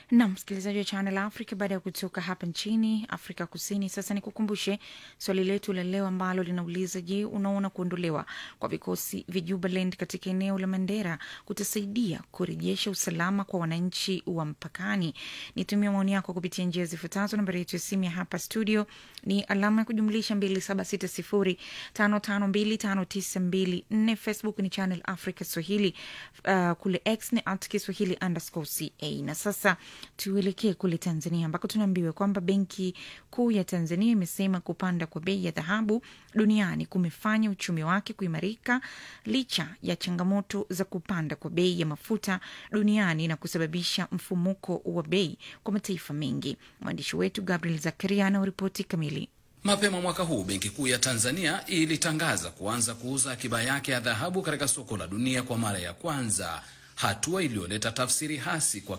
na msikilizaji wa Channel Africa, baada ya kutoka hapa nchini Afrika Kusini, sasa nikukumbushe swali letu la leo ambalo linauliza: Je, unaona kuondolewa kwa vikosi vya Jubaland katika eneo la Mandera kutasaidia kurejesha usalama kwa wananchi wa mpakani? Nitumia maoni yako kupitia njia zifuatazo. Nambari yetu ya simu ya hapa studio ni alama ya kujumlisha 2760552594. Facebook ni Channel Africa Swahili, uh, kule X ni at Kiswahili underscore ca. Na sasa tuelekee kule Tanzania ambako tunaambiwa kwamba Benki Kuu ya Tanzania imesema kupanda kwa bei ya dhahabu duniani kumefanya uchumi wake kuimarika licha ya changamoto za kupanda kwa bei ya mafuta duniani na kusababisha mfumuko wa bei kwa mataifa mengi. Mwandishi wetu Gabriel Zakaria anauripoti kamili. Mapema mwaka huu Benki Kuu ya Tanzania ilitangaza kuanza kuuza akiba yake ya dhahabu katika soko la dunia kwa mara ya kwanza, hatua iliyoleta tafsiri hasi kwa